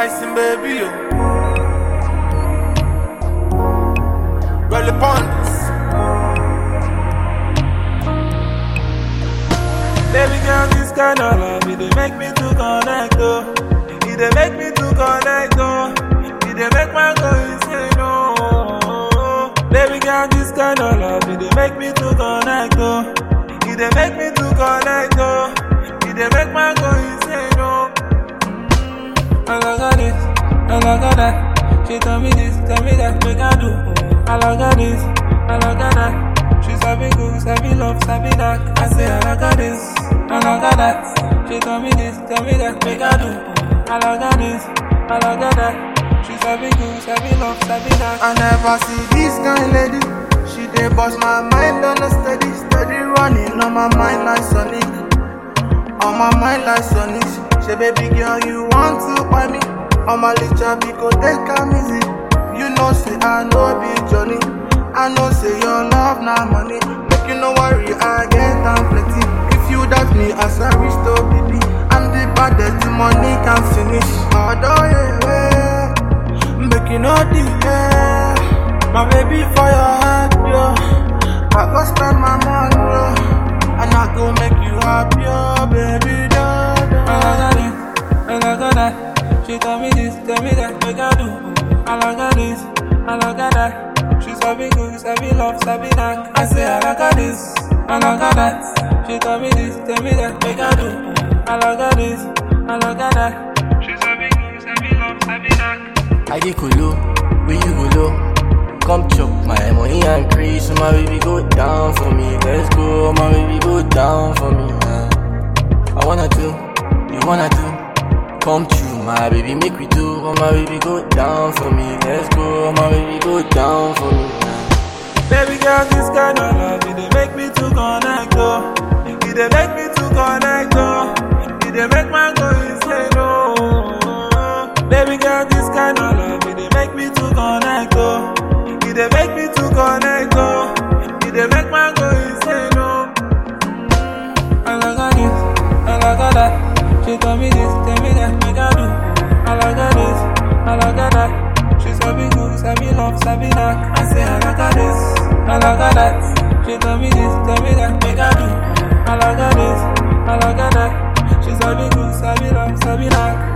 Tyson baby, yo. Roll upon this. Baby girl, this kind of love, it dey make me to connect, oh. It dey make me to connect, oh. It dey make my go insane, oh. Baby girl, this kind of love, it dey make me to connect, oh. It dey make me to connect, oh. It dey make my go insane, oh. Mm, I like this, I like that. She tell me this, tell me that, make I do. I like this, I like that. She sabi go, sabi love, sabi that. I say I like this, I like that. She tell me this, tell me that, make I do. I like this, I like that. She sabi go, sabi love, sabi that. I never see this kind lady. She dey bust my mind on a steady, steady running on my mind like Sonic. On my mind like Sonic. Say baby girl, you want to buy me? On my little go take am easy. You know say I know be Johnny. I know say your love na money. Make you no worry, I get am plenty. If you doubt me as a rich to baby, I'm the baddest, the money can finish. Although yeah, yeah. make you no delay. My baby for your heart, yo. I go spend my money, yo. And I go make you happy, yo, baby, da, da. I like this, I like that. She tell me this, tell me that, make I do. I like this, I like that. She sabi go, sabi love, sabi that. I say I like this, I like that. She tell me this, tell me that, make I do. I like this, I like that. She sabi go, sabi love, sabi that. I get cool, where you go low? Come chop my money and crease, so my baby go down for me. Let's go, my baby go down for me. uh. I wanna do, you wanna do. Come true, my baby, make we do. Oh, my baby go down for me. Let's go, my baby go down for me. uh. Baby girl, this kind of love, it dey make me to connect, oh. It dey make me to connect, oh. It dey make my go insane, oh. Baby girl, this kind of love, it dey make me to connect, oh. It dey make me to connect, oh. It dey make my go insane, oh. I like this, I like that. She tell me this, tell me that, make I do. I like this, I like that. She sabi go, sabi love, sabi that. I say I like this, I like that. She tell me this, tell me that, make I do. I like this, I like that. She sabi go, sabi love, sabi that.